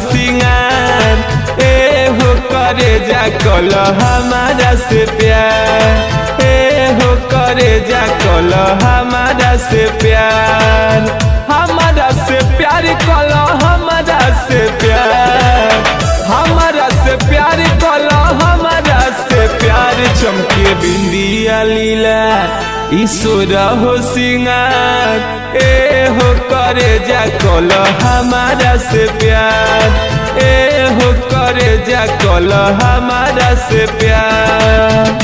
सिंगार ए हो करे जा कल हमारा से प्यार ए हो करे जा कल हमारा से प्यार हमारा से प्यार कल हमारा से प्यार हमारा से प्यार कल हमारा से प्यार चमके बिंदिया लीला ईश्वर हो सिंगार ए हो करे जा कल हमारा से प्यार ए हो करे जा कल हमारा से प्यार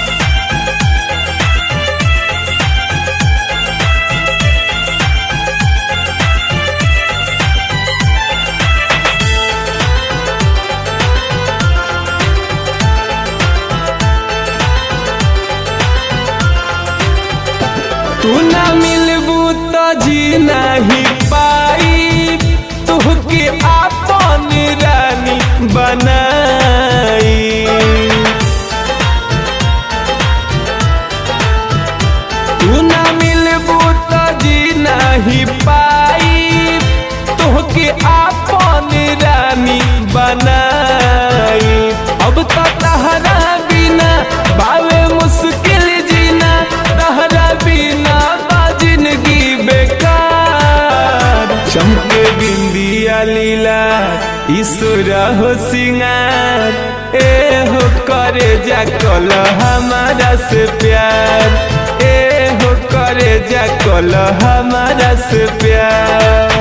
तू ना मिलबू तो जी नहीं पाई तुहके आपन रानी बनाई तू ना मिलबू तो जी नहीं पाई तुहके आपन रानी बनाई अब तो तहरा बिना बावे मुश्किल जीना तहरा बिना बा जिंदगी बेकार चमके बिंदिया लीला ईश्वर हो सिंगार ए हो करे जा कल हमारा से प्यार ए हो करे जा कल हमारा से प्यार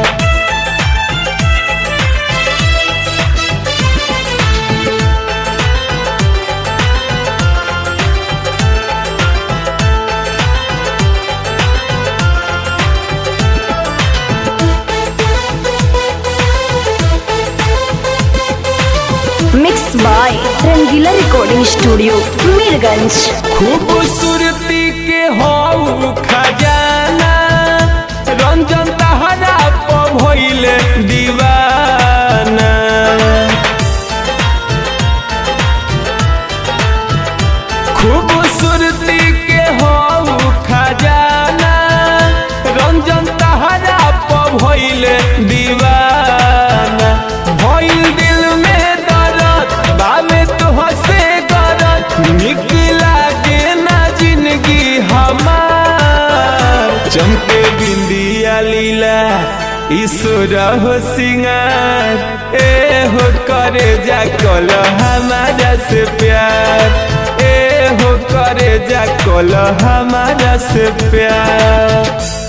mix by Rangila recording studio Mirganj खूबसूरती के हो खजाना रंजन तहरा पर भइले दीवाना खूबसूरती के हो खजाना रंजन तहरा पर भइले दीवाना भइल दिल में दर्द बावे तो हसे गरज निक लागे ना जिंदगी हमार चमके बिंदिया लीला ईश्वर हो सिंगार ए हो करे जा कल हमारा से प्यार ए हो करे जा कल हमारा से प्यार